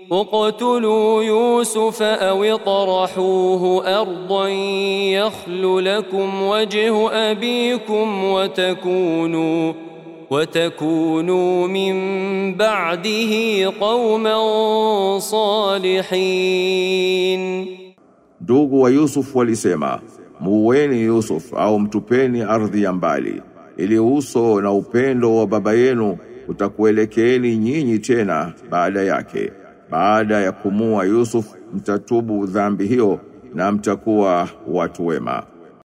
اقتلوا يوسف أو اطرحوه أرضا يخل لكم وجه أبيكم وتكونوا وتكونوا من بعده قوما صالحين Ndugu wa Yusuf walisema, muweni Yusuf au mtupeni ardhi ya mbali, ili uso na upendo wa baba yenu utakuelekeeni nyinyi tena baada yake. Baada ya kumua Yusuf mtatubu dhambi hiyo na mtakuwa watu wema.